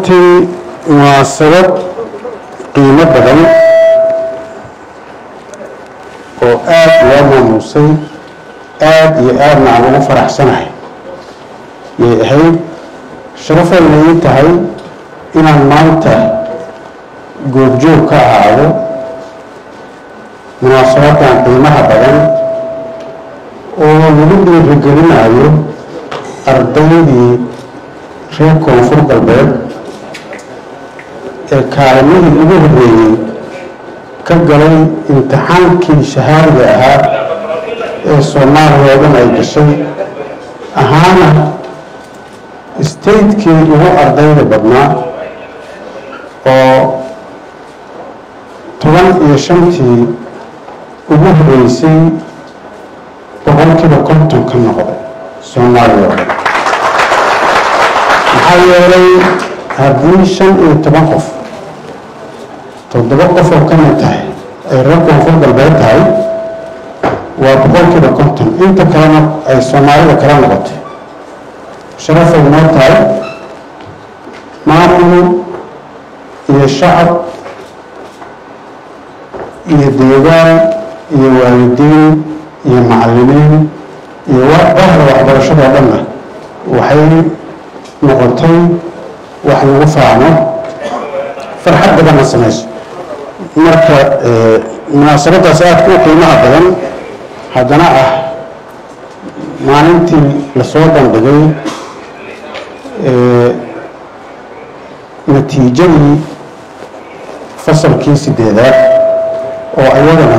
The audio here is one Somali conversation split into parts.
runtii munaasabad qiimo badan oo aada loo maamuusay aada iyo aadna aan ugu faraxsanahay yay ahayd sharafay ii tahay inaan maanta goobjoog ka ahaado munaasabadan qiimaha badan oo lagu dhiirigelinayo ardaydii reer koonfur galbeed ee kaalimihii ugu horreeyey ka galay imtixaankii shahaadiga ahaa ee soomaaliya oo dhan ay gashay ahaana statekii ugu ardayda badnaa oo toban iyo shantii ugu horreysay boqolkiiba konton ka noqday soomaaliya oo dhan maxaa yeelay haddii shan iyo toban qof toddoba qof oo ka mid tahay ay reer koonfur galbeed tahay waa boqolkiiba konton inta kalena ay soomaalida kala noqotay sharafay noo tahay maamul iyo shacab iyo deegaan iyo waalidiin iyo macallimiin iyo bahda waxbarashadoo dhanna waxay noqotay wax lagu faano farxad badanna samayso marka munaasabadaas aadka u qiimaha badan haddana ah maalintii lasoo bandhigay natiijadii fasalkii sideedaad oo ayadana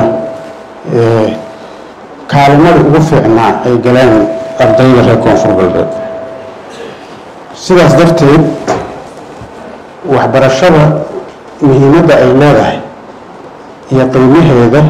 kaalimada ugu fiicnaa ay galeen ardayda reer koonfur galbeed sidaas darteed waxbarashada muhiimadda ay leedahay iyo qiimaheeda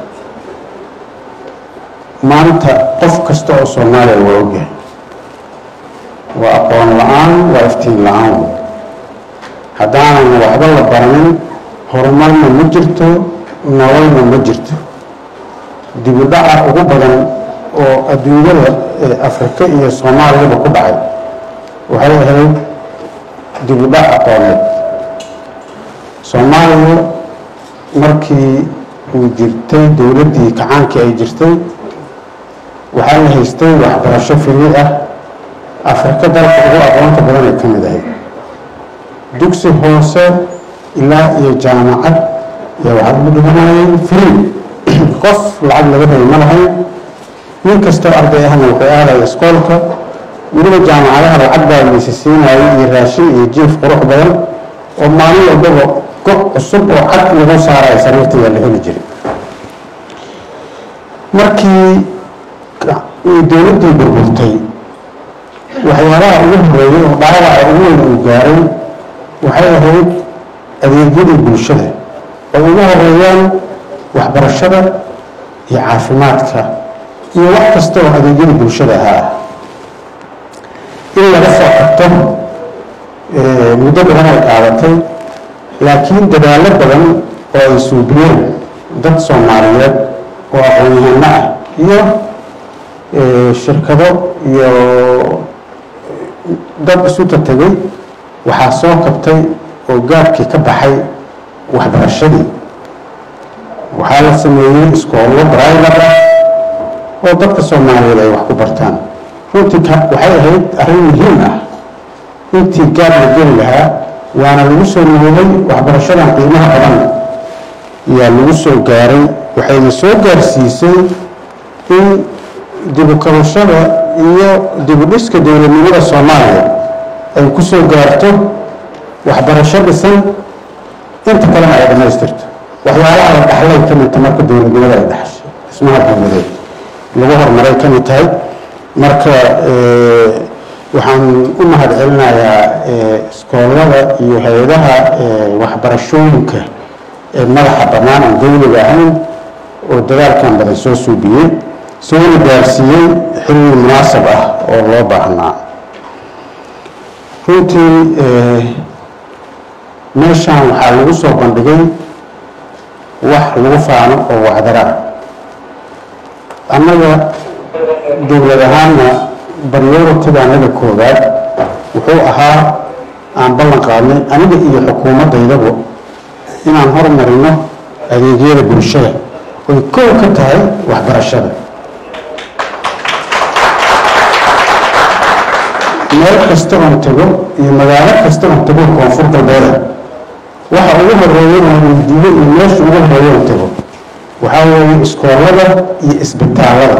maanta qof kasta oo soomaaliya waa ogyahay waa aqoon la-aan waa iftiin la-aan haddaanan waxba la baranin horumarna ma jirto nololna ma jirto dibu dhaca ugu badan oo adduunyada afrika iyo soomaaliyaba ku dhacay waxay ahayd dibu dhac aqooneed soomaaliya markii uu jirtay dowladdii kacaankii ay jirtay waxaa la haystay waxbarasho fili ah afrika dalka ugu aqoonta badan ay ka mid ahayd dugsi hoose ilaa iyo jaamacad ayaa waxaa lagu dhiganayay free qof lacag laga rabay ma lahayn nin kastoo arday ahna wuxuu aadaya iskoolka weliba jaamacadaha lacag baa laysi siinayay iyo raashin iyo jiif qurux badan oo maalin walbaba go cusub oo cad lagu saaraya sariirta yaa la heli jiray markii dowladdii burburtay waxyaalaha ugu horeeyay oo dhaawaca ugu weyn uu gaaray waxay ahayd adeegyadii bulshada oo ugu horeeyaan waxbarashada iyo caafimaadka iyo wax kasta oo adeegyadii bulshada ahaa in laga soo qabto muddo badan ay qaadatay laakiin dadaallo badan oo ay suubiyeen dad soomaaliyeed oo aqoon-yahano ah iyo shirkado iyo dad isu tategay waxaa soo kabtay oo gaabkii ka baxay waxbarashadii waxaa la sameeyey iskoollo braivat ah oo dadka soomaaliyeed ay wax ku bartaan runtii waxay ahayd arrin muhiim ah intii gaab la geli lahaa waana lagu soo noolay waxbarashadan qiimaha badan ayaa lagu soo gaaray waxayna soo gaarsiisay in dibukabashada iyo dibudhiska dowladnimada soomaaliya ay ku soo gaarto waxbarasho dhisan inta kalena ay dhammaystirto waxyaalaha la dhaxlay ka midta marka dowladnimada ay dhaxshay dhismaha dowladeed lagu horumaray ka mid tahay marka waxaan u mahad celinayaa iskoolada iyo hay-adaha waxbarashooyinka ee madaxa bannaan aan dowliga ahayn oo dadaalkan badan soo suubiyey soona gaarsiiyey xilli munaasab ah oo loo baahnaa runtii meeshaan waxaa lagu soo bandhigay wax lagu faano oo wacdara ah annaga dowlad ahaanna baryoratiga annaga koowaad wuxuu ahaa aan ballan qaadnay aniga iyo xukuumaddaydaba inaan hormarino adeegyada bulshada oy kow ka tahay waxbarashada meel kasta oon tago iyo magaalo kasta oon tago koonfur galbeeda waxa ugu horeeya oon weydiiyo iyo meesha ugu horeeya oon tago waxaa weeye iskoolada iyo isbitaalada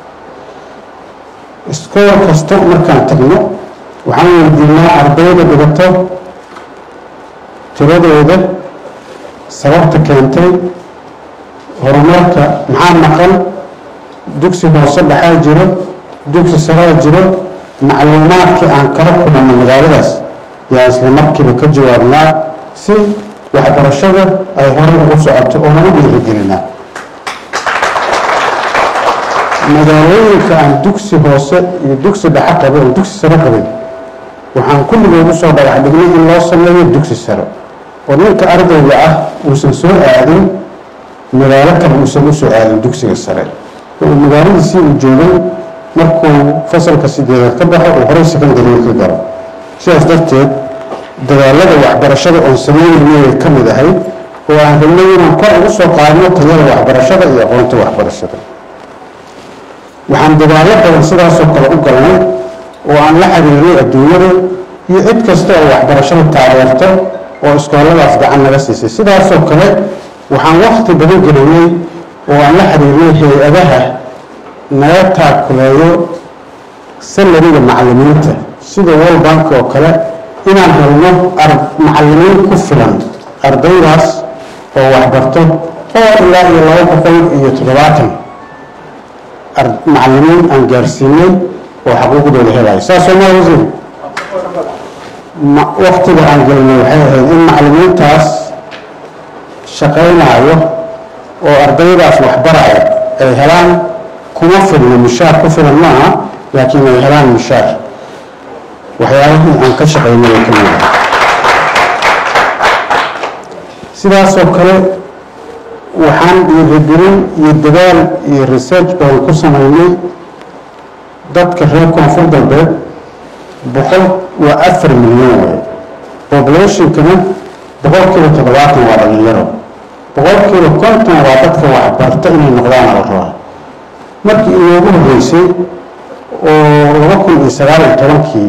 iskool kasta markaan tagno waxaan weydiinaa ardayda dhigato tiradooda sababta keentay horumarka maxaa maqan dugsi hoose dhaxaa jiro dugsi saraa jiro macluumaadkii aan kala kulanno magaaladaas yaa isla markiiba ka jawaabnaa si waxbarashada ay horay ugu socoto oo nagu dhiirigelinaa magaalooyinka aan dugsi hoose iyo dugsi dhexe qabin oo dugsi sare qabin waxaan kulligood usoo dhagax dhignay in loo sameeyo dugsi sare oo ninka ardayga ah uusan soo aadin magaalo kale uusan usoo aadin dugsiga sare oo magaaladiisii uu joogay markuu fasalka sideedaad ka baxo uu horey secondary ka galo sidaas darteed dadaalada waxbarashada oon sameynayna way ka mid ahayd oo aan rabnay inaan kor ugu soo qaadno tayada waxbarashada iyo aqoonta waxbarashada waxaan dadaallo badan sidaasoo kale u galnay oo aan la xiriirnay adduunyada iyo cid kasta oo waxbarashada taageerto oo iskooladaas gacan naga siisay sidaasoo kale waxaan wakti badan gelinay oo aan la xiriirnay hay-adaha naga taakuleeyo salariga macalimiinta sida world bank oo kale inaan helno macalimiin ku filan ardaydaas oo waxbarto oo ilaa iyo laba boqol iyo toddobaatan macalimiin aan gaarsiinay oo xaquuqdooda helayo saasoo maa wasiir waktiga aan gelinay waxay ahayd in macalimiintaas shaqaynaayo oo ardaydaas waxbaraya ay helaan kuma filno mishaar ku filan maaha laakiin ay helaan mishaar waxyaabihii aan ka shaqaynay ay ka mida sidaasoo kale waxaan dhiirigelin iyo dadaal iyo research badan ku samaynay dadka reer koonfur galbeed boqol waa afar milyan waay populationkana boqolkiiba toddobaatan waa dhalinyaro boqolkiiba konton waa dadka waxbarta inay noqdaana la rabaa markii inoogu horreysay oo laba kun iyo sagaal iyo tobankii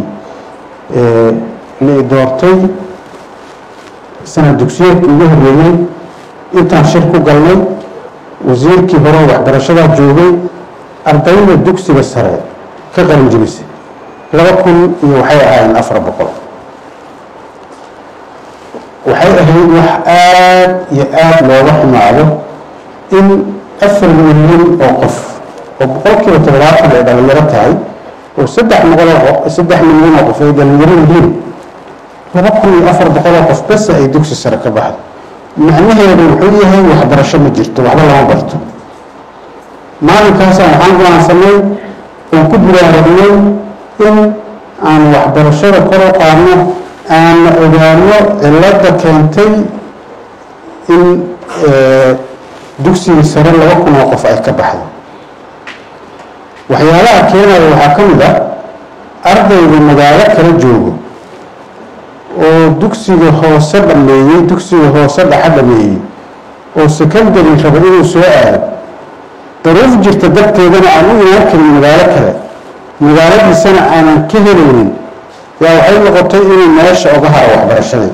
la doortay sanad dugsiyeedkii ugu horreeyey intaan shir ku galnay wasiirkii hore waxbarashadaa joogay ardayda dugsiga sare ka qalin jibisay laba kun iyo waxay ahaayeen afar boqol waxay ahayd wax aad iyo aad looga xumaado in afar milyan oo qof oo boqolkiiba toddobaatan ay dhalinyaro tahay oo saddex boqoloo saddex milyan oo qof ay dhalinyaro yihiin laba kun iyo afar boqoloo qof bese ay dugsi sare ka baxdo macnaheedu wuxuu yahay waxbarasho ma jirto waxba lama barto maalinkaasaan waxaan go'aansanay oon ku biraaragnay in aan waxbarashada kor u qaadno aana ogaano cilada keentay in dugsigii sare laba kun oo qof ay ka baxdo waxyaalaha keenaya waxaa ka mid a ardayga magaalo kala joogo oo dugsiga hoose dhameeyey dugsiga hoose dhaxa dhameeyey oo secondary raba inuu soo aado daruuf jirta darteedana aan u imaan karin magaalo kale magaaladiisana aanan ka helaynin yaa waxay noqotay inuu meesha oga haro waxbarashadii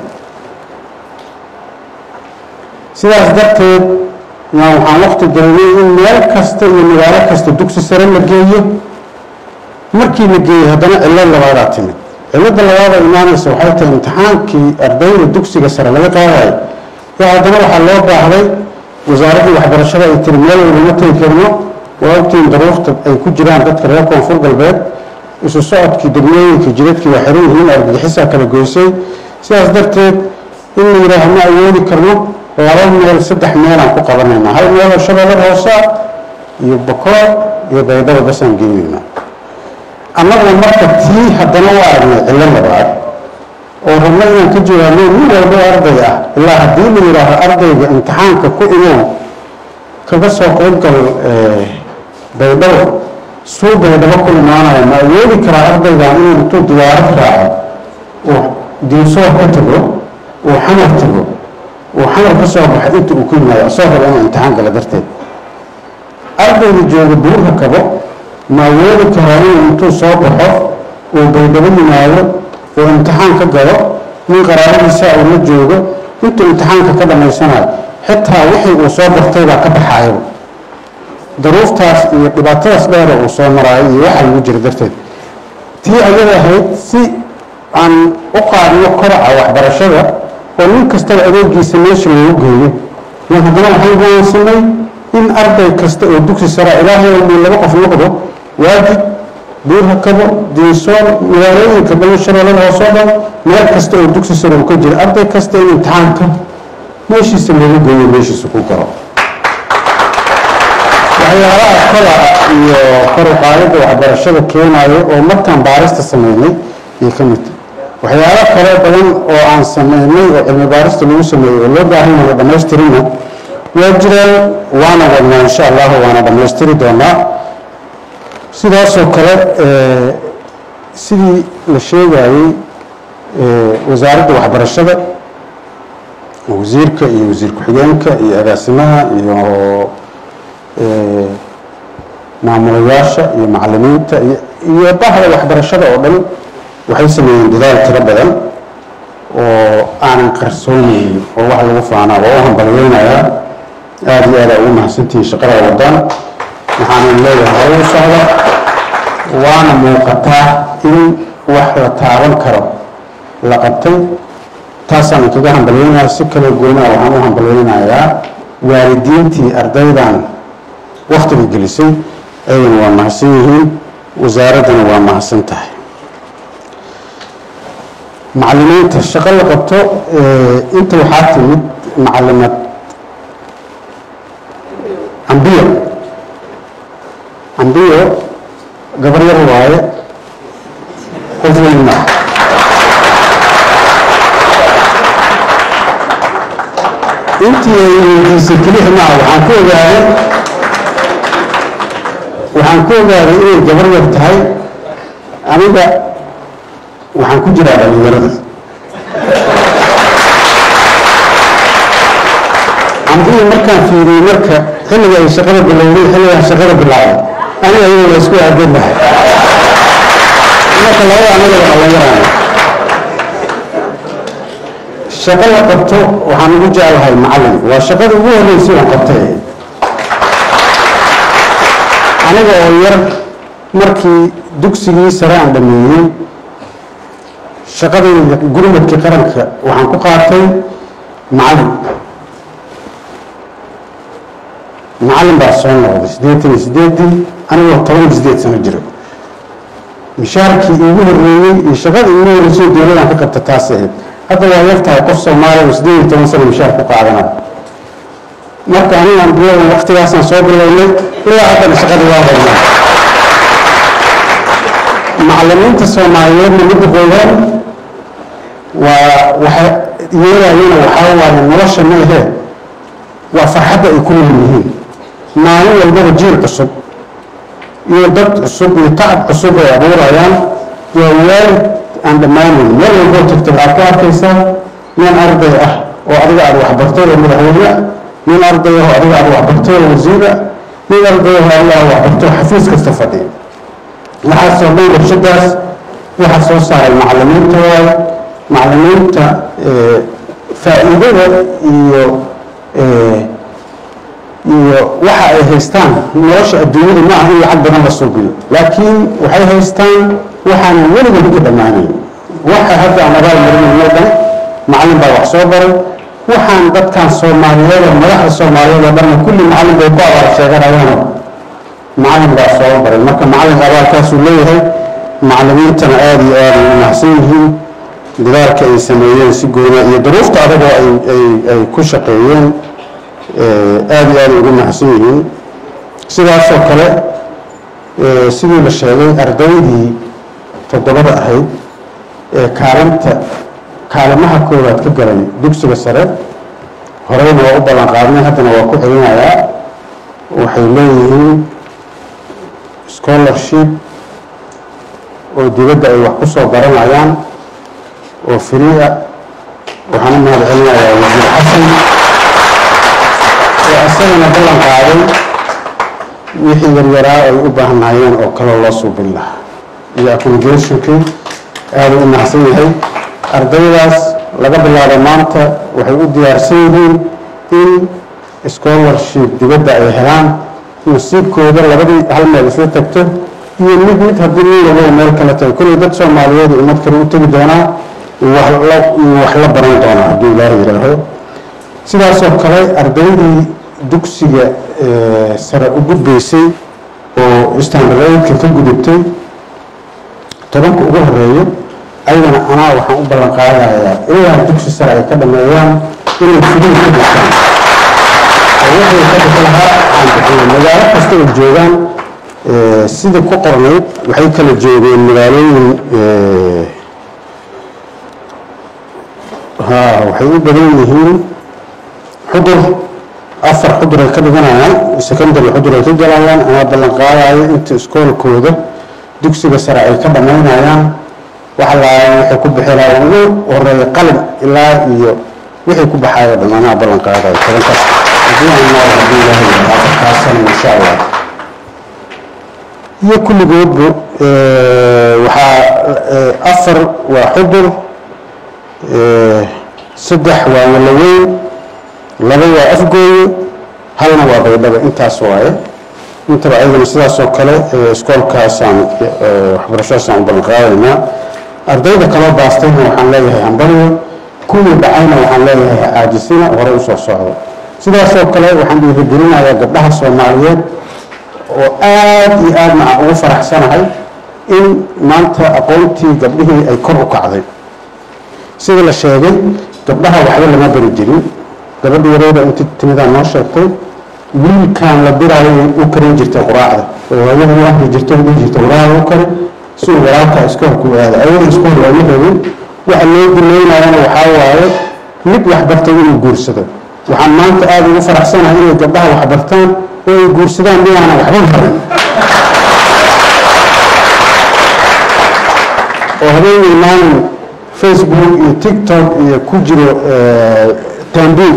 sidaas darteed yaa waxaan waqti gelinay in meel kasta iyo magaalo kasta dugsi sare la geeyo markii la geeyey haddana cillad labaadaa timid cilada labaada imaanaysa waxay tahay imtixaankii ardayda dugsiga sare laga qaadayo yaa haddana waxaa loo baahday wasaaraddii waxbarashada ay tiri meel walbama tegi karno waa ogtiin daruurta ay ku jiraan dadka reer koonfur galbeed isu socodkii degmooyinka jidadkii waa xiran yihiin argagixisaa kala goysay sidaas darteed in la yidhaaha ma awoodi karno laba meel saddex meelaan ku qabanaynaa hal meel oo shabeellada hoosaa iyo bakoor iyo baydhaba basaan geynaynaa annaguna marka tii haddana u aragnay cillo labaad oo rabna inaan ka jawaabno nin walbo arday ah ilaa haddii la yidhaaho ardayga imtixaanka ku imow kaga soo qaybgal baydhabo suu baydhabo ku imaanaya ma awoodi karaa ardaygan inuu intuu diyaarad raaco uu diinsoor ka tago uu xamar tago uu xamar ka soo baxay inta uu ku yimaado asoo raba inuu imtixaan gala darteed ardayga jooga buurka kabo ma awoodi karaa inuu intuu soo baxo uu baydhabo yimaado uu imtixaan ka galo nin qaraabadiisa uu la joogo intuu imtixaanka ka dhammaysanayo xitaa wixii uu soo bartay baa ka baxaayo daruuftaas iyo dhibaatadaas dheera uu soo maraayo iyo waxa lagu jira darteed tii ayada ahayd si aan u qaadno koraca waxbarashada oo nin kastaba adeegiisa meesha loogu geeyo yan haddana waxaan go'aansanay in arday kasta oo dugsi sara ilaahay uu laba qof noqdo waajib buurha kabo diinsool magaalooyinka dhamashareelada hoosoo dhan meel kasta oo dugsi sare uu ka jira arday kasta in imtixaanka meeshiisa loogu geeyo meeshiisa ku galo waxyaalaha kola iyo kor u qaadida waxbarashada keenayo oo markaan baarista sameynay iyo ka mid waxyaalo kale badan oo aan sameynay oo cilmi baarista lagu sameeyey oo loo baahan yahay dhammaystirina waa jiraan waana wadnaa insha allahu waana dhammaystiri doonaa sidaasoo kale sidii la sheegayey wasaaradda waxbarashada wasiirka iyo wasiir ku-xigeenka iyo agaasimaha iyo maamulayaasha iyo macalimiinta iyo bahda waxbarashada oo dhan waxay sameeyeen dadaal tiro badan oo aanan qarsoonaynin oo wax lagu faanaa waa u hambalyeynayaa aada iyo aada ugu mahadsantihiin shaqada wadaan waxaanan leeyahay hore u socda waana muuqataa in wax la taaban karo la qabtay taasaan kaga hambalyeynayaa si kaloo goynaa waxaan u hambalyeynayaa waalidiintii ardaydan waktiga gelisay ayagana waa mahadsan yihiin wasaaraddana waa mahadsan tahay macalimiinta shaqo la qabto inta waxaa timid macalimad cambiyo cambiyo gabar yar waaye qof weyn maa intii ay weydiisay keliya maaha waxaan ku ogaaday waxaan ku ogaaday inay gabar yar tahay aniga waxaan ku jiraa dhalinyarada cambiyi markaan fiiriyey marka xilliga ay shaqada bilowday xilligaan shaqada bilaabay aniga ayaga waa isku aadan lahay marka labada anaga waa dhalinyarana shaqo la qabto waxaan ugu jeclahay macalin waa shaqada ugu horreysay aan qabtay aniga oo yar markii dugsigii sare aan dhameeyey shaqadayda gurmadkii qaranka waxaan ku qaatay macalin macalin baa soo noqday siddeetan iyo siddeedii anigoo toban iyo siddeed sano jiro mishaarkii iigu horreeyey iyo shaqadii iigu horreysay dowladaan ka qabta taas ahayd hadda waa yar tahay qof soomaaliya oo siddeed iyo toban sano mishaar ku qaadana marka anigaan biyadan waktigaasaan soo bilownay ilaa haddana shaqadii waa haynaa macalimiinta soomaaliyeedna midda koowaad waa waxa yeelayana waxaa waaye nolosha ma ahee waa farxadda ay ku nool yihiin maalin walbaba jiil cusub iyo dad cusub iyo tacab cusub ay abuurayaan waa waalid aan dhammaanayn meel walboo tagta waxaad ku arkaysaa nin arday ah oo adiga aada waxbartay oo madaxweyne ah nin arday ah oo adiga aada waxbartay oo wasiir ah nin arday ah oo adiga aada waxbartay oo xafiis kasta fadhiya waxaasoo dhan warshadaas waxaa soo saaray macalimiinta waaye macalimiinta faa'iidada iyo iyo waxa ay haystaan nolosha adduunyada ma aha in lacag badan la suubiyo laakiin waxay haystaan waxaanan weligood ka dhammaanayn waxa hadda aan abaal marinayno dhan macallin baa wax soo baray waxaan dadkan soomaaliyeed oo madaxda soomaaliyeed oo dhanna kulli macallin bay ku abaal sheeganayaano macallin baa soo baray marka macallinka abaalkaasuu leeyahay macallimiintana aada iyo aada ay u mahadsan yihiin dadaalka ay sameeyeen si goona iyo duruufta adagoo ay ay ay ku shaqeeyeen aada iyo aada ugu mahadsan yihiin sidaasoo kale sidii la sheegay ardaydii toddobada ahayd ee kaalinta kaalimaha koowaad ka galay dugsiga sare horeyna waa u ballan qaadnay haddana waa ku celinayaa waxay leeyihiin scholarship oo dibadda ay wax ku soo baranayaan oo firiia waxaan u mahad celinayaa wasiir xasan oo asagana ballan qaaday wixii yaryaraa ay u baahanayeen oo kaloo loo suubin lahaa iyo accommodationkii aada u mahadsan yahay ardaydaas laga bilaabo maanta waxay u diyaarsan yihiin in scholarship dibadda ay helaan nasiibkooda labadii hal meel isla tagto iyo mid mid haddii nin lagow meel kala tago kolley dad soomaaliyeed ummad kale u tegi doonaa wax la baran doonaa hadduu ilaaha yidhaaho sidaasoo kale ardaydii dugsiga sare u gudbaysay oo standardka ka gudubtay tobanka ugu horeeyo ayagana anaa waxaan u ballan qaadayaa ilaa dugsi sare ay ka dhameeyaan inay fudin ka dhigtaan oo wixii ka bixi lahaa aan bixiyo magaalo kasta ay joogaan sidai ku qornayd waxay kala joogeen magaalooyin ha waxay u badan yihiin xudur afar xudur ay ka dhiganayaan secondary xudur ay ka galayaan anaa ballan qaadayo inta iskoolkooda dugsiga sare ay ka dhammaynayaan wax laa waxay ku bixinaya ugu horeeya qalin ilaa iyo wixii ku baxayo dhan anaa ballan qaadayo tobankaas haddii aan nool haddii ilaahay afartaas sana insha allah iyo kulligoodba waxaa afar waa xudur saddex waa walaweyn laba waa afgooye halna waa baydhaba intaas waaye intaba ayagana sidaasoo kale iskoolkaasaan waxbarashadaasaan u ballan qaadaynaa ardayda kaloo baastayna waxaan leeyahay hambaryo kuwii dhacayna waxaan leeyahay caajisina hore usoo socdo sidaasoo kale waxaan dhiirigelinayaa gabdhaha soomaaliyeed oo aada iyo aadna aan ugu faraxsanahay in maanta aqoontii gabdhihii ay kor u kacday sida la sheegay gabdhaha waxba lama bari jirin gabadha yareeda inti timidaa noo sheegtay wiilkaan la biraayo u karin jirtay quraacda oo hawada u ahri jirta u dhihi jirta walaal u kari si uu walaalkaa iskoolku aada ayaga iskool waama rabin waxa loo duleynayana waxaa waaye mid waxbartay inuu guursado waxaan maanta aada ugu faraxsanahay inay gabdhaha waxbartaan oo ay guursadaan miyaana waxba barin oo habeenay maalin facebook iyo tiktok iyo ku jiro tambiil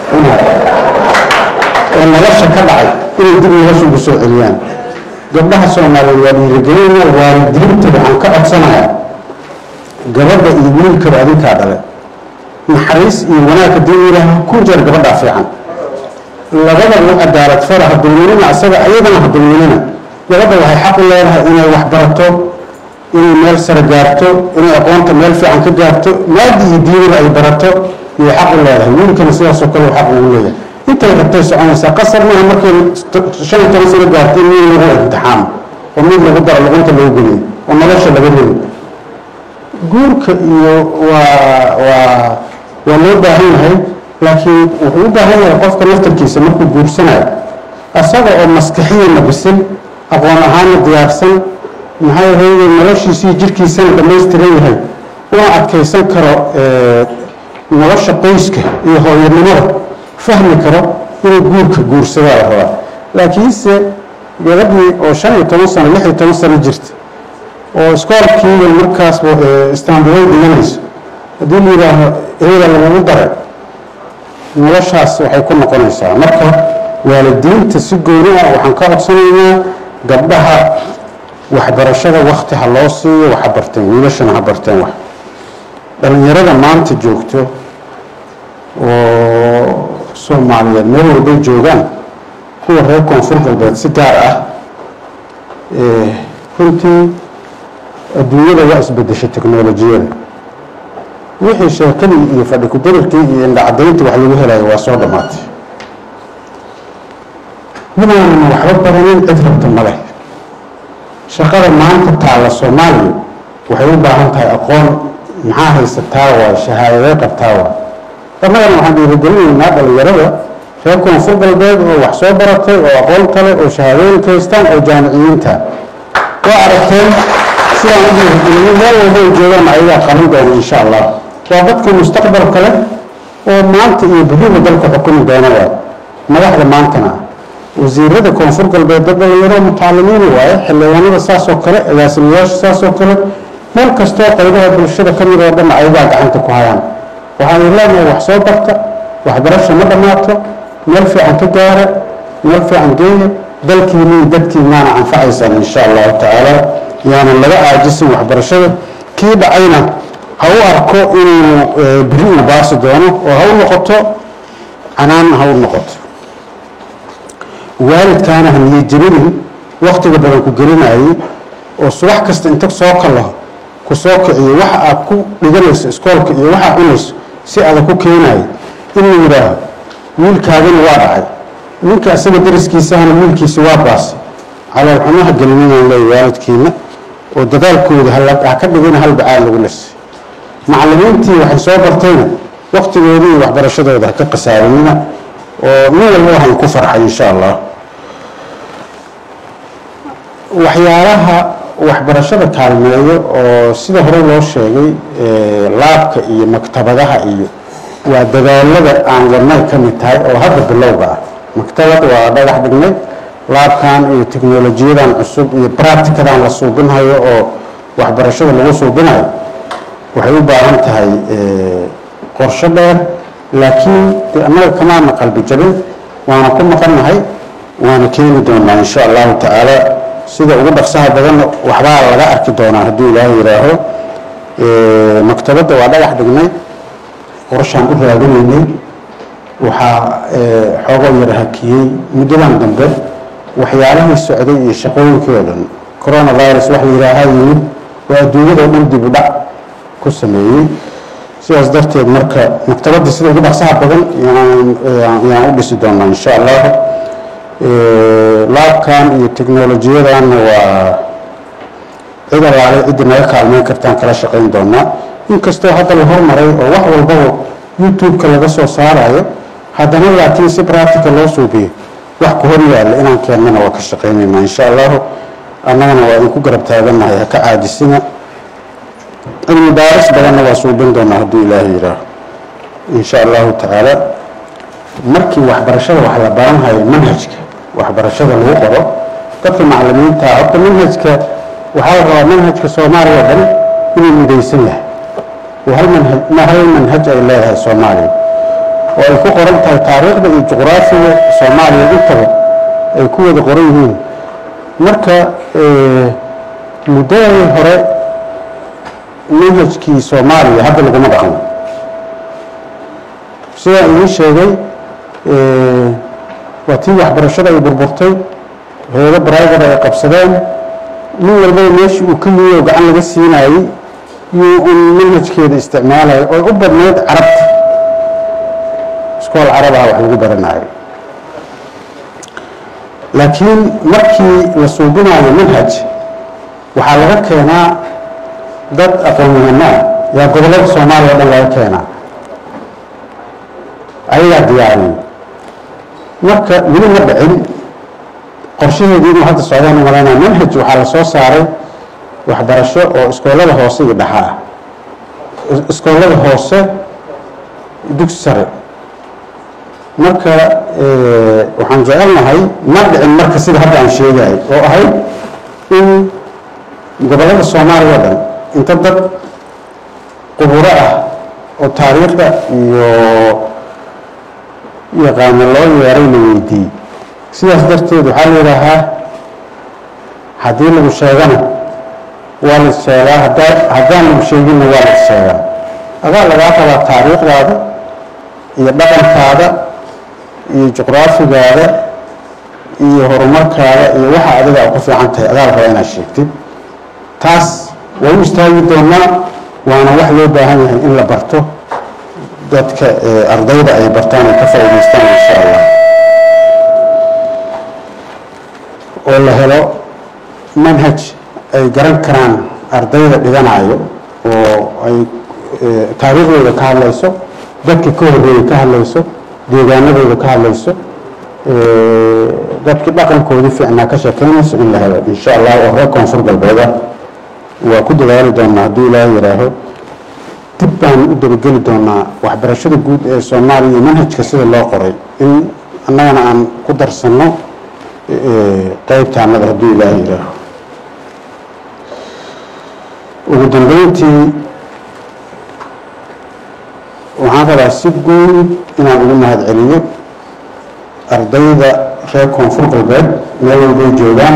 oo nolosha ka dhacay inay dib nolosha ugu soo celiyaan gabdhaha soomaaliyeed waa dhiirigelinaya waalidiinta waxaan ka codsanayaa gabadha iyo wiilkaba adinkaa dhale naxariis iyo wanaag haddii ilaaha ku jeer gabadhaa fiican labada u cadaalad fara hadulminina asaga ayadana hadulminina gabadha waxay xaq u leedahay inay wax barato inay meel sare gaarto inay aqoonta meel fiican ka gaarto maadi iyo diinada ay barato iyay xaq u leedahay wiilkana sidaasoo kale xaq ugu leeyahay intay rabtay soconaysaa qasar maaha markay shan iyo toban sano gaartay mid lagu imtixaamo oo mid lagu daro luqunta loo geliyo oo nolosha laga rebi guurka iyo waa waa waa loo baahan yahay laakiin wuxuu u baahan yahay qofka naftarkiisa markuu guursanayo asaga oo maskaxiyana bisil aqoon ahaana diyaarsan maxaa yeelay noloshiisii jirkiisana dhammaystiran yahay una adkaysan karo nolosha qoyska iyo hooyanimada fahmi karo inuu guurka guursadaa la rabaa laakiinse gabadhii oo shan iyo toban sano lix iyo toban sano jirta oo iskoolkiiba markaasba istaanbulay dhiganayso haddii la yidhaaho eeda lagugu daray noloshaas waxay ku noqonaysaa marka waalidiinta si gooni ah waxaan ka codsanaynaa gabdhaha waxbarashada wakti ha loo siiyo waxa barteen wiilashana ha barteen wax dhalinyarada maanta joogto oo soomaaliyeed meel walbay joogaan kuwa reer koonfur galbeed si gaar ah runtii adduunyada waa isbedeshay teknolojiyada wixii sheekadii iyo fadhi kudarirkii iyo indhacadayntii wax lagu helayo waa soo dhammaatay midaanan waxba baranin cid rabta ma leh shaqada maanta taalla soomaaliya waxay u baahan tahay aqoon maxaa haysataa waay shahaadadee qabtaa waay annagana waxaan dhiirigelinaynaa dhalinyarada reer koonfur galbeed oo wax soo baratay oo aqoon kale oo shahaadooyinka haystaan oo jaamiciyiinta waa aragteen sidaan u dhiirigeliyay meel walba ay joogaan ayagaa qaban doona insha allah waa dadka mustaqbalka leh oo maanta iyo beriba dalka xukumi doona waay madaxda maantana wasiirada koonfur galbeed dad dhalinyaro mutaalimiin waaye xildhibaanada saasoo kale agaasimayaasha saasoo kale meel kastoo qaybaha bulshada ka mid oo dhan ayagaa gacanta ku hayaan waxaan leenahay wax soo barta waxbarasha ma dhammaato meel fiican ka gaara meel fiican geeya dalkiina iyo dadkiinaana anfacaysaan insha allahu tacaala yaanan laga caajisin waxbarashada kii dhacayna ha u arko inuu beri uu baasi doono oo ha u noqoto canaan ha u noqoto waalidkaana ha niyajabinin waktiga badan ku gelinayay oo subax kasta inta soo kalaho ku soo kiciyo waxa aad ku dhiganayso iskoolka iyo waxaa cunayso si aada ku keenayo in la yidhaaho wiilkaagana waa dhacay ninka isaga dariskiisahana wiilkiisi waa baasay calool xumaha gelinayaan leey waalidkiina oo dadaalkooda ha ka dhigina hal bacaa lagu lisay macallimiintii waxay soo bartayna waktigooda iyo waxbarashadooda ha ka khasaarinina oo nin walba waxaan ku farxay insha allah waxyaalaha waxbarashada kaalmeeyo oo sida hore loo sheegay laabka iyo maktabadaha iyo waa dadaalada aan wadnay ka mid tahay oo hadda bilowga ah maktabad waa dhagax dhignay laabkan iyo teknolojiyadan cusub iyo bracticadan la suubinhayo oo waxbarashada lagu suubinayo waxay u baahan tahay qorsho dheer laakiin de annaga kamaana qalbi jabin waana ku maqannahay waana keeni doonaa insha allahu tacaala sida ugu dhaqsaha badanna waxbaa laga arki doonaa hadduu ilaahay yidhaaho maktabadda waa dhagax dhignay qorshaan u raadinaynay waxaa xoogoo yara hakiyey muddadan dambe waxyaalahii socday iyo shaqooyinkii oo dhan coronavirus wax la yidhaahaa yimid oo adduunyada oo dhan dib u dhac ku sameeyey sidaas darteed marka maktabadda sida ugu dhaqsaha badan yaan u dhisi doonaa insha allah laabkan iyo teknolojiyadanna waa cid alaale ciddi naga kaalmeyn kartaan kala shaqayn doonaa inkastoo hadda la hormaray oo wax walbaba youtube-ka laga soo saarayo haddana laakiin si practica loo suubiyo wax ku hor yaalla inaan keennana waa ka shaqaynaynaa insha allahu annagana waa idinku garab taagannahay ha ka caajisina cilmi baaris badanna waa suubin doonaa hadduu ilaahay yidhaaho insha allahu tacaala markii waxbarashada wax la baranhayo manhajka waxbarashada lagu qoro dadka macalimiinta horta manhajka waxaa la rabaa manhajka soomaaliya dhan inuu midaysan yahay oo hal manhaj hal manhaj ay leedahay soomaaliya oo ay ku qoran tahay taariikhda iyo juqraafiga soomaaliya intaba ay ku wada qoran yihiin marka muddadii hore manhajkii soomaaliya hadda laguma dhaqmo sidaa idiin sheegay waa tii waxbarashada ay burburtay heedo brivate ay qabsadeen nin walbaba meeshii uu ka yimi oo gacan laga siinayey iyo un manhajkeeda isticmaalaya oo u badnayd carabta iskool carabaha wax lagu baranayo laakiin markii la suubinayo manhaj waxaa laga keenaa dad aqoon-yahanaa yaa gobollada soomaaliya o dhan laga keenaa ayagaa diyaariyey marka weli ma dhicin qorshaheedii inuu hadda socdaan u malaynaya manhaj waxaa la soo saaray waxbarasho oo iskoolada hoose iyo dhaxa ah iskoolada hoose dugsi sare marka waxaan jecelnahay ma dhicin marka sida hadda aan sheegahay oo ahayd in gobollada soomaaliya o dhan inta dad quburo ah oo taariikhda iyo yaqaano loo yeeray la weydiiyey sidaas darteed waxaa la yidhaahaa haddii lagu sheegana waa la sheegaa hadaa haddaan lagu sheeginna waa la sheegaa adaa lagaa rabaa taariikhdaada iyo dhaqankaada iyo juqraafigaada iyo horumarkaada iyo waxa adiga a ku fiican tahay adaa la rabaa inaad sheegtid taas waa u istaagi doonaa waana wax loo baahan yahay in la barto dadka ardayda ay bartaan ay ka faa'idaystaan insha allah oo la helo manhaj ay garan karaan ardayda dhiganayo oo ay taariikhdooda ka hadlayso dadka ka horreeyay ka hadlayso deegaanadooda ka hadlayso dadkii dhaqankoodii fiicnaa ka sheekeynayso in la helo insha allah oo reer koonfur galbeeda waa ku dadaali doonaa hadduu ilaahay yidhaaho dib baan u dabageli doonaa waxbarashada guud ee soomaaliya iyo manhajka sida loo qoray in annagana aan ku darsanno qeybtaanada hadduu ilaahay yidhaaho ugu dambeyntii waxaan rabaa si guud inaan ugu mahad celiyo ardayda reer koonfur galbeed meel walbay joogaan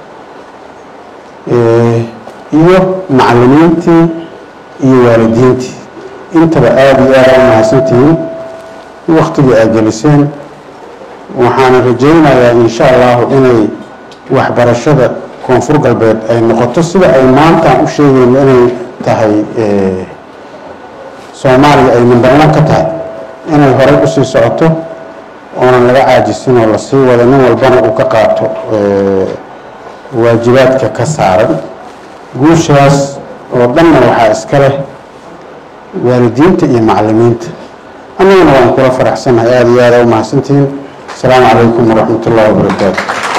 iyo macallimiintii iyo waalidiintii intaba aada iyo aada u mahadsantihiin waktigii aad geliseen waxaana rajaynayaa insha allahu inay waxbarashada koonfur galbeed ay noqoto sida ay maanta u sheegayno inay tahay soomaaliya ay number one ka tahay inay horey usii socoto oonan laga caajisin oo lasii wado nin walbana uu ka qaato waajibaadka ka saaran guushaas oo dhanna waxaa iska leh waalidiinta iyo macallimiinta annaguna waan kula faraxsannahay aada iyo aada u mahadsantihiin asalaamu calaykum waraxmat ullahi wabarakaatu